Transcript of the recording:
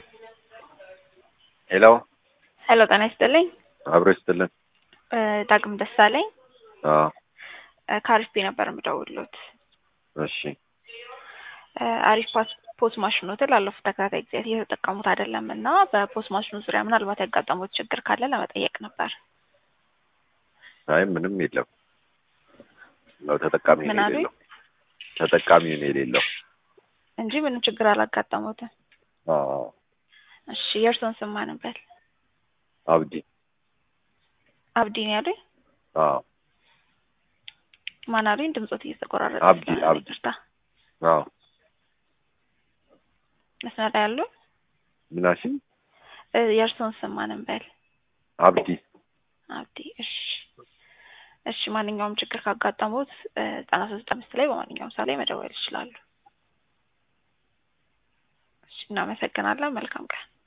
ሄሎ ሄሎ ጤና ይስጥልኝ። አብሮ ይስጥልን። እ ዳግም ደሳለኝ አዎ እ ከአሪፍ ነበር የምደውልሎት። እሺ እ አሪፍ ፓስ ፖስ ማሽኖትን ላለፉት ተከታታይ ጊዜያት እየተጠቀሙት አይደለም እና በፖስ ማሽኑ ዙሪያ ምናልባት ያጋጠሙት ችግር ካለ ለመጠየቅ ነበር። አይ ምንም የለም ነው ተጠቃሚ ምን ነው አሉኝ? የሌለው ተጠቃሚ ነው የሌለው። እንጂ ምንም ችግር አላጋጠሙትም። አዎ እሺ የእርስዎን ስም ማን ነበር? አብዲ አብዲ ነው ያሉኝ? አዎ ማን አሉኝ? ድምጾት እየተቆራረጠ አብዲ፣ ስለሆነ አብዲ። ይቅርታ። አዎ መስመር ላይ ያሉ ምናሽ እ የእርስዎን ስም ማን ነበር? አብዲ አብዲ። እሺ እሺ ማንኛውም ችግር ካጋጠሙት እ ዘጠና ሶስት አምስት ላይ በማንኛውም ሰዓት ላይ መደወል ይችላሉ። እሺ እናመሰግናለን። መልካም ቀን